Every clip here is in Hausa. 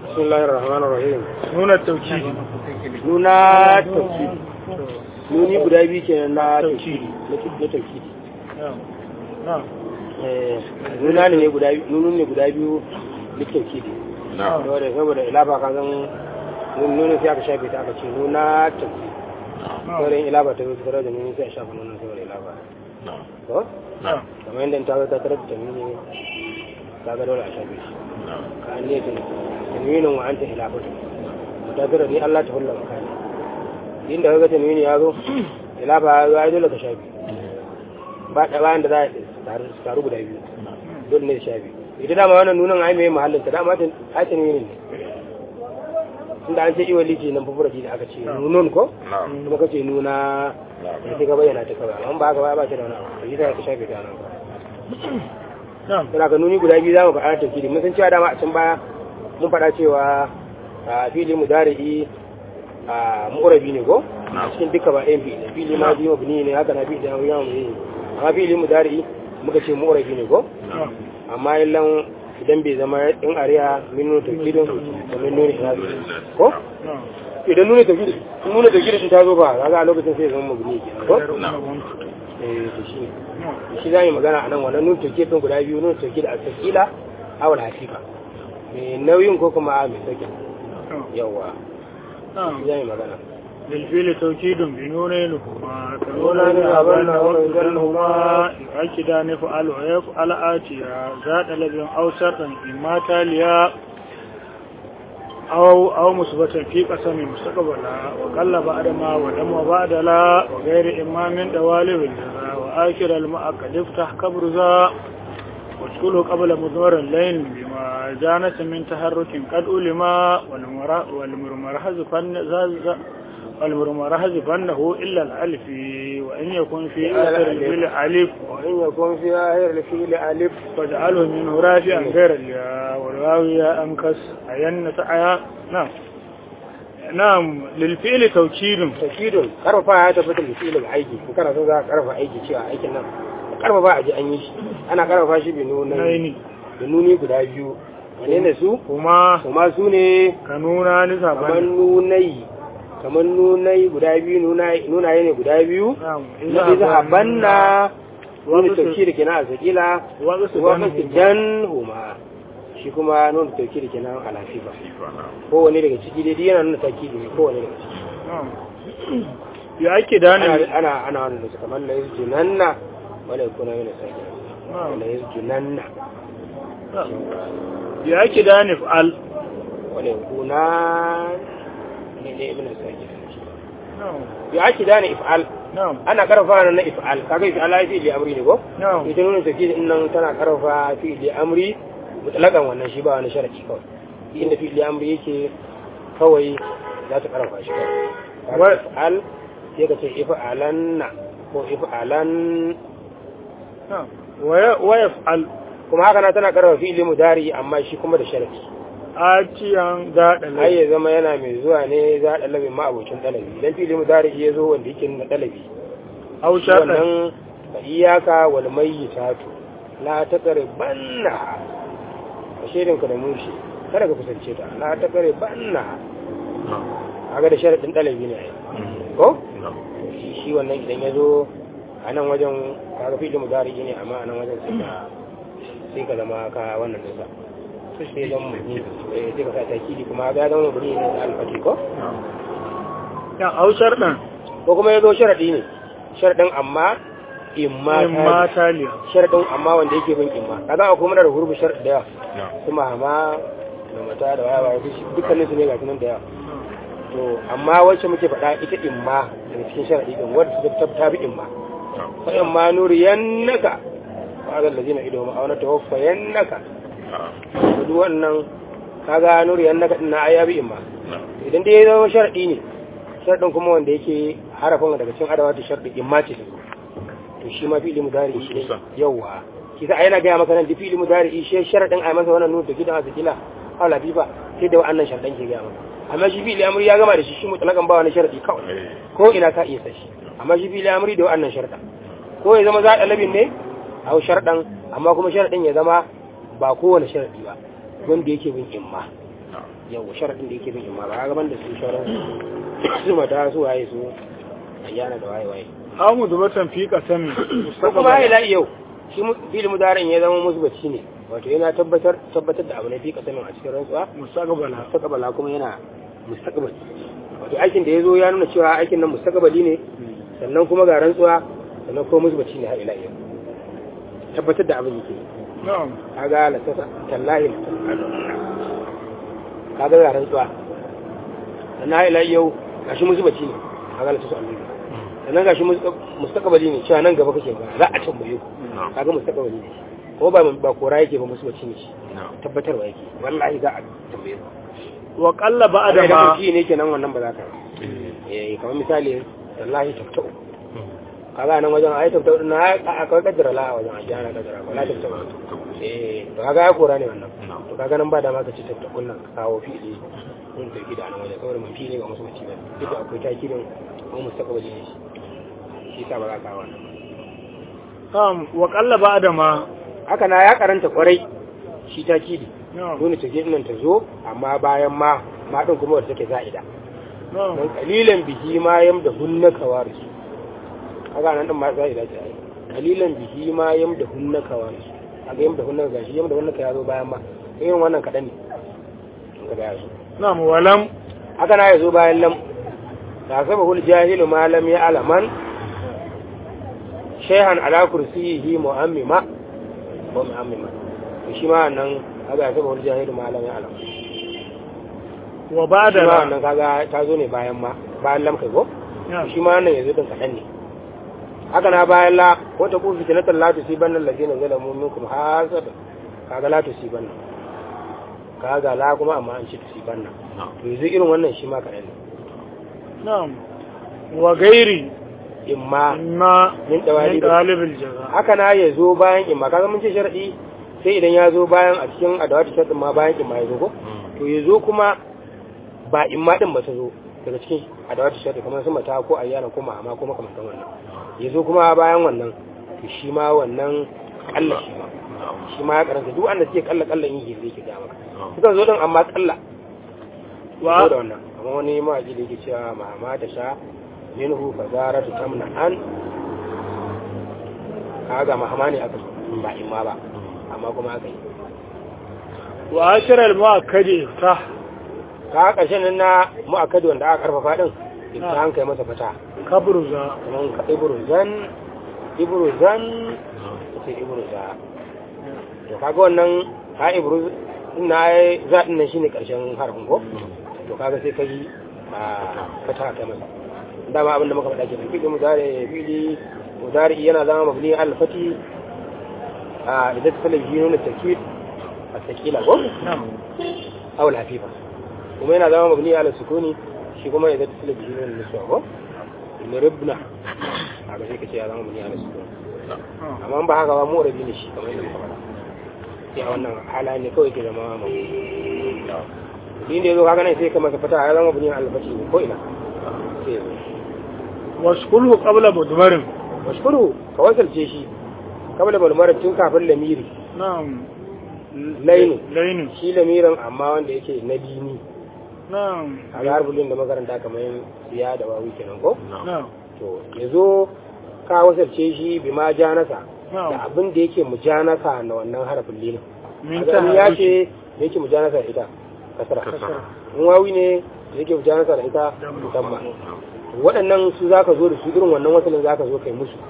بسم الله الرحمن الرحيم nuna tauki nuna tauhidi nuni guda biyu kenan na tauhidi na tauhidi eh nuna ne guda biyu nunun ne guda biyu na tauhidi saboda saboda ilafa ka zan nuna sai aka shafe ta aka ce nuna tauhidi saboda yin ilafa ta zo tare da nuni sai a shafa nuna saboda ilafa ko kamar yadda ta zo ta tare da tamini ta ga dole a shafe shi ka an ne taminin wa anta ilafatu mutabira ni Allah ta hulla makani inda kaga tanwini ya zo ilafa ya yi dole ka shafi ba da bayan da za a taru guda biyu dole ne shafi ita dama wannan nunan ai mai mahallin ta dama ai tanwini ne inda an ce iwa liji nan fufura da aka ce nunun ko kuma ka ce nuna ya ce ka bayyana ta kawai amma ba ka ba ce da wani abu yi ta ka shafe ta nan ba ka nuni guda biyu za mu faɗa tafsiri mun san cewa dama a can baya mun faɗa cewa a fili mudari'i a murabi ne ko a cikin duka ba ɗayan fili fili ma biyu mabni ne haka na fili da yawon yi amma fili mudari'i muka ce murabi ne ko amma illan idan bai zama in ariya min nuna tafkirin da min nuna inazi ko idan nuna tafkirin in nuna tafkirin ta zo ba kaga a lokacin sai zama mabni ke ko eh to shi shi za mu magana a nan wannan nuna tafkirin guda biyu nuna tafkirin a tafkila awal hafifa mai nauyin ko kuma mai sauƙin yawa zai magana للفيل توكيد بنونينهما كنونان أبنى وكذلهما يؤكدان فعل ويفعل آتيا ذات لب أو شرط إما تاليا أو أو مثبتا في قسم مستقبلا وقل بعد ما ودم بعد لا وغير إما من دوالب الجزاء وآخر المؤكد افتح كبرزا وادخله قبل مضمر الليل بما جانت من تحرك قد ألما والمرمر والمرمر حذفنه إلا الألف وإن يكن في آخر الفيل ألف وإن يكن في آخر الفيل ألف فاجعله منه رافعا غير الياء والواو يا أنكس أين تعيا نعم نعم للفعل توكيد توكيد كرفا ya tabbata da fi'ilin aiki in kana so za ka karfa aiki cewa aikin nan karfafa a ji an yi shi ana karfafa shi bi nuna da nuni guda biyu wane ne su kuma kuma su ne ka nuna ni kamar saban nunai kamar nunai guda biyu nunaye ne guda biyu na bi zahabanna wani tauki da kenan a sakila wani jan huma shi kuma nuna tauki da kenan a lafifa kowane daga ciki dai yana nuna tauki ne kowane daga ciki ya ake da ana ne ana ana wannan da kamar la yusjunanna wala yakuna min sakila wala yusjunanna ya ake da ne fa'al wala yakuna ne ne ibn sakila ya ake da ne if'al na'am ana karfafa na if'al kaga if'al ai fi'li amri ne ko na'am ita nuna tafi din nan tana karfafa fi'li amri mutlakan wannan shi ba wani sharadi kawai inda fi'li amri yake kawai za ta karfafa shi kawai kaga if'al sai ka ce if'alanna ko if'alan na'am waya waya fa'al kuma haka na tana karfafa fi'li mudari amma shi kuma da sharadi atiyan da ai dalai ya zama yana mai zuwa ne za a dalabi ma abokin dalabi idan fi'li mudari ya zo wanda yake nuna dalabi aw shartan wannan fa iyaka wal mayyitatu la taqribanna a shirin ka da mushi kada ka kusance ta la taqribanna kaga da sharadin dalabi ne ai ko shi shi wannan idan ya zo a nan wajen kaga fi da mudari ne amma a nan wajen sai ka sai ka zama ka wannan dinsa sai zama mabni eh sai ka sa takidi kuma ga zama mabni ne da alfati ko ya aw shartan ko kuma ya zo sharadi ne sharadin amma imma imma tali taliya sharadin amma wanda yake bin imma kaga akwai muna da hurbu sharadi da yawa kuma amma da mata da waya waya dukkanin su ne ga nan da yawa to amma wacce muke faɗa ita imma daga cikin sharadi din wadda ta ta bi imma fa imma nuriyannaka wa azal ladina ido ma awana tawaffayannaka to duk wannan kaga nuriyannaka din na ayabi imma idan dai ya zama sharadi ne sharadin kuma wanda yake harafin daga cikin adawatu sharadi imma ce to shi ma fi'li mudari shi ne yawa kisa ai yana ga maka nan da fi'li mudari shi sharadin ai masa wannan nuna da gidan azkila aw lafifa sai da wannan sharadan ke ga maka amma shi fi'li amri ya gama da shi shi mutlakan ba wani sharadi kawai ko ina ka iya sashi amma shi fi'li amri da wannan sharadan ko ya zama za dalabin ne aw sharadan amma kuma sharadin ya zama ba kowane sharadi ba wanda yake bin imma yau sharadin da yake bin imma ba gaban da su sharan su mata su waye su ayyana da waye waye aw mudbatan fi qasami ko kuma ai la yau shi fil mudarin ya zama musbaci ne wato yana tabbatar tabbatar da abu ne fi kasamin a cikin rantsuwa mustaqbala mustaqbala kuma yana mustaqbal wato aikin da yazo ya nuna cewa aikin nan mustaqbali ne sannan kuma ga rantsuwa sannan kuma musbaci ne har ila yau tabbatar da abin yake na'am kaga la tasa tallahi kaga ga rantsuwa sannan har ila yau gashi musbaci ne kaga la tasa Allah sannan gashi mustaqbali ne cewa nan gaba kake ba za a tambaye ku kaga mustaqbali ne ko ba ba kora yake ba musbaci ne shi tabbatarwa yake wallahi za a tambaye ku wa qalla ba'da da ma shi ne kenan wannan ba za ka eh kamar misali wallahi taftau kaga nan wajen ayi taftau din na akwai kaddara la a wajen ayi ana kaddara wala taftau eh to kaga ya kora ne wannan to kaga nan ba da ma ka ci taftau kullun ka kawo fi'ili mun tafi da nan wajen kawai mun fi'ili ga musbaci ba duk da akwai takirin ko mustaqbali ne shi shi sa ba za ka wannan na'am wa qalla ba'da ma haka na ya karanta kwarai shi takidi na'am dole ta je nan ta zo amma bayan ma ma din kuma wanda take za'ida na'am dan kalilan bihi ma yam da hunna kawaris kaga nan din ma za'ida ce ai kalilan bihi ma yam da hunna kawaris kaga yam da hunna gashi yam da hunna ka yazo bayan ma irin wannan kadan ne kaga yazo na'am walam haka na yazo bayan lam ta saba hul jahilu ma lam ya alaman shayhan ala kursiyihi mu'ammima ko mu'ammima to shi ma nan kaga ya saba hul jahilu ma lam ya alaman wa ba'da shi ma la wannan kaga ta zo ne bayan ma bayan lam kai ko na'am shi ma wannan yanzu din kaɗan ne haka na bayan la wata ku fitnatan la tusiban allazina zalamu minkum hasada kaga la tusiban kaga la kuma amma an ce tusiban to yanzu irin wannan shi ma kaɗan ne na'am wa gairi imma imma min dawali min dalibil jaza haka na ya zo bayan imma kaga mun ce sharadi sai idan ya zo bayan a cikin adawatu sharadin ma bayan imma ya zo ko to ya zo kuma ba imma din ba ta zo daga cikin adawatu sharadin kamar su mata ko ayyana ko ma'ama ko makamantan wannan ya zo kuma bayan wannan to shi ma wannan kalla shi ma shi ma ya karanta duk wanda suke kalla kalla yin zai ke ga maka sukan zo din amma kalla wa ko da wannan amma wani mawaƙi da yake cewa ma'ama ta sha minhu fa zaratu tamna an kaga mahama ne aka so ba imma ba amma kuma aka yi wa ashiral mu'akkadi ta ka ƙarshen nan na mu'akkadi wanda aka karfafa din ita an kai masa fata kabruza kamar ka ibruzan ibruzan sai ibruza to kaga wannan ka ibruz na ai za din nan shine ƙarshen harfin ko to kaga sai kai a fata kai masa dama abinda muka faɗa kenan fi'li mudari fi'li mudari yana zama mabni al fati a idan ta talabi nuna takid at-taqila ko na'am aw al-hafifa kuma yana zama mabni ala sukuni shi kuma idan ta talabi nuna niswa ko liribna haka sai kace ya zama mabni ala sukuni amma ba haka ba mu rabi ne shi kamar yadda muka faɗa sai a wannan hala ne kawai ke zama mabni din da yazo kaga nan sai kamar ka fata ya zama mabni ala fati ne ko ina sai yazo waskulhu qabla mudmarin washkuru ka wasalce shi kabla balmar tun kafin lamiri na'am lainu lainu shi lamirin amma wanda yake na dini na'am a ga harbulin da makaranta kamar yin siya da wawi kenan ko na'am to ya zo ka wasalce shi bi ma janasa da na'am abin da yake mujanasa na wannan harafin lilin min a ya ta ce da yake mujanasa da ita kasara kasara in wawi ne da yake mujanasa da ita musamman waɗannan su za ka zo da su irin wannan wasalin za ka zo kai musu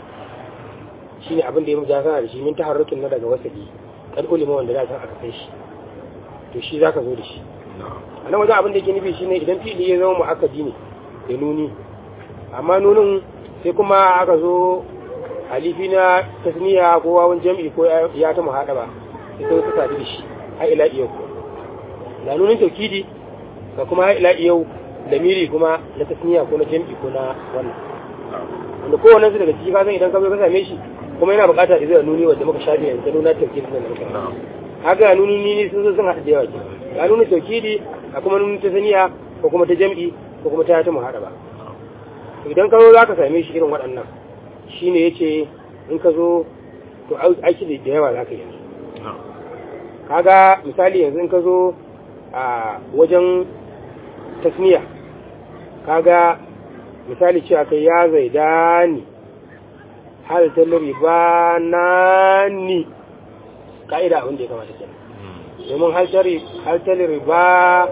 shi ne abin da ya muja sana da shi min taharrukin na daga wasali kan ulima wanda za aka kai shi to shi za ka zo da shi a nan wajen abin da yake nufi shi ne idan fi'ili ya zama mu'akkadi ne da nuni amma nunin sai kuma aka zo alifi na tasniya ko wawan jam'i ko ya ta muhaɗa ba sai sai suka sadu da shi har ila iyau da nunin taukidi ga kuma har ila iyau lamiri kuma na tasniya ko na jam'i ko na wannan wanda kowanne su daga ciki ka san idan ka zo ka same shi kuma yana buƙatar da zai nuni wanda muka shafi yanzu nuna taukidi nan da muka haka nuni ni sun zo sun haɗa da yawa ke ga nuni taukidi a kuma nuni tasniya ko kuma ta jam'i ko kuma ta ta muhaɗa ba idan ka zo za ka same shi irin waɗannan shine yace in ka zo to aiki da yawa za ka yi kaga misali yanzu in ka zo a wajen tasniya kaga misali cewa kai ya zaidani hal talri ba nani ka'ida abin da ya kamata kenan domin hal talri hal talri ba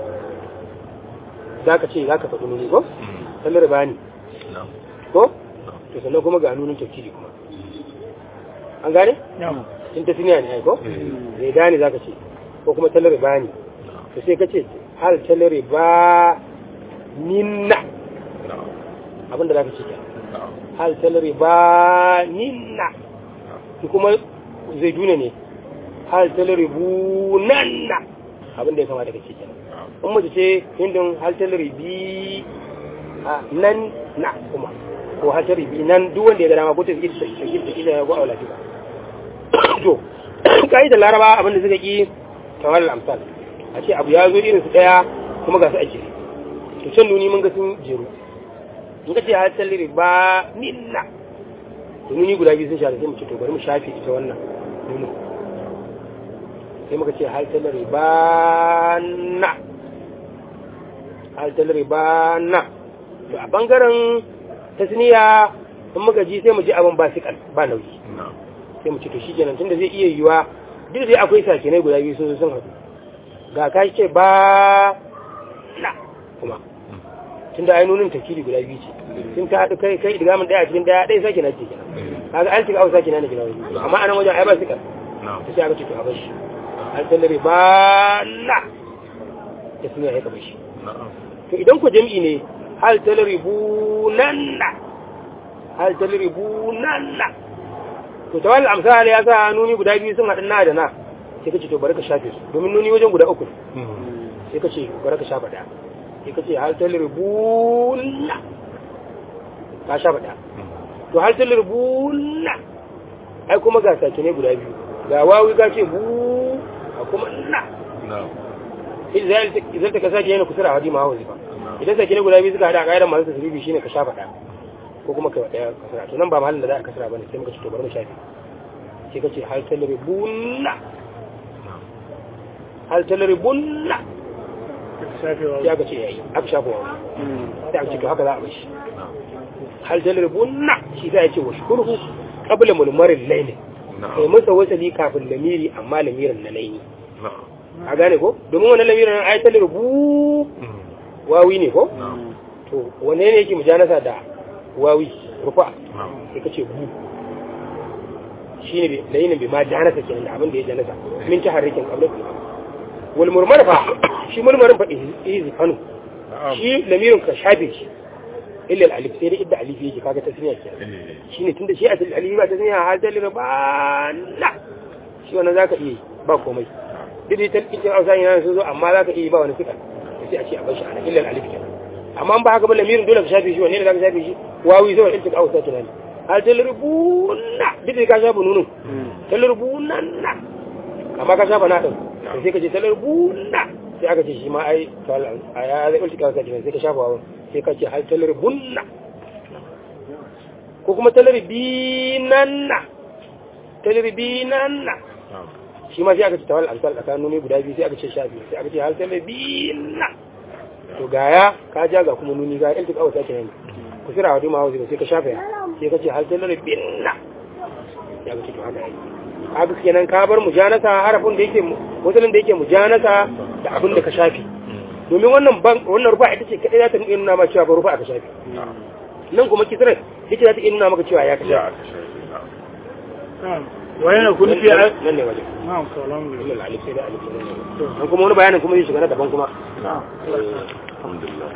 zaka ce zaka faɗi nuni ko talri ba ni ko to sannan kuma ga nunin tafkiri kuma an gane na'am in tasniya ne ai ko zaidani zaka ce ko kuma talri ba ni to sai ka ce hal talri ba ninna abinda zaka ce kenan hal talri ba ninna shi kuma zai duna ne hal talri bu nanna abinda ya kamata ka ce kenan in mace ce hindin hal talri bi a nan na kuma ko hal talri bi nan duk wanda ya ga dama ko ta yi ta yi ta yi ya go aula ba to kai da laraba abinda suka ki tawal amsal a ce abu ya zo irin su daya kuma ga su a jere to can nuni mun ga sun jeru in ka ce har talliri ba minna to nuni guda biyu sun shafe sai mu ce to bari mu shafe ita wannan nuni sai muka ce har talliri ba na har talliri ba na to a bangaren tasniya in muka ji sai mu ji abin ba sikal ba nauyi sai mu ce to shi kenan tunda zai iya yiwa duk dai akwai sakinai guda biyu sun zo sun haɗu ga ka ce ba na kuma tun da ainihin tafkiri guda biyu ce sun ta haɗu kai kai idgamin ɗaya a cikin ɗaya ɗaya sake na ce kenan kaga an shiga au sake na ne gina wani amma anan wajen ai ba su kan ta sai aka ce to a bashi an sallare ba na da sun yi kaba shi to idan ku jam'i ne hal talari bu nan na hal talari bu nan na to tawal amsal ya sa nuni guda biyu sun haɗu na da na sai ka ce to bari ka shafe su domin nuni wajen guda uku sai ka ce bari ka shafa ɗaya sai ka ce haltar rubuna ka sha faɗa to haltar rubuna ai kuma ga sake ne guda biyu ga wawi ka ce bu a kuma na idan ta ka sake yana kusura hadi ma hawa idan sake ne guda biyu suka haɗa a ƙa'idar masu tasiribi shine ka sha faɗa ko kuma ka ɗaya kasara to nan ba mahallin da za a kasara ba ne sai muka ce to bari mu shafe sai ka ce haltar rubuna haltar rubuna shafewa sai aka ce yayi aka shafa wa sai aka ce to haka za a bar shi hal talribunna shi sai ya ce wa shukurhu qabla mulmarin layli kai masa wasali kafin lamiri amma lamirin na laini a gane ko domin wannan lamirin nan ayatul rubu wawi ne ko to wanne ne yake mujanasa da wawi rufa sai kace bu shine layinin bi ma janasa kenan da abin da ya janasa min taharrikin qabla wal murmar fa shi murmarin fa izi kanu shi lamirin ka shafe shi illa al alif sai da idda alif yake kaga tasniya ke shine tunda shi asali alif ba tasniya har da ribana shi wannan zaka iya ba komai duk da talqin ausa yana sun zo amma zaka iya ba wani sika sai a ce a bar shi ana illa al alif kenan amma ba haka ba lamirin dole ka shafe shi wanne ne zaka shafe shi wawi zai iltika ausa kenan har da ribuna duk da ka shafa nunun talribuna na amma ka shafa na din sai ka ce talribuna sai aka ce shi ma ai a ya zai ulci kawai sai ka shafa wa sai ka ce har talar bunna ko kuma talar binanna talar binanna shi ma sai aka ce tawal amsal tsakanin nuni guda biyu sai aka ce sha biyu sai aka ce har talar binna to gaya ka ja ga kuma nuni ga ilti kawai sake ne ku sira wadi ma sai ka shafa ya sai ka ce har talar binna ya ga ce to haka yi haka kenan ka bar mujanasa harafin da yake musulun da yake mujanasa da abin da ka shafi domin wannan ban wannan rufa ita ce kadai za ta nuna ma cewa ba rufa aka shafi nan kuma kisrar ita za ta nuna maka cewa ya ka shafi wayan kun fi nan ne wajen na'am salam nan alif sai da alif nan kuma wani bayanin kuma zai shiga na daban kuma na'am eh alhamdulillah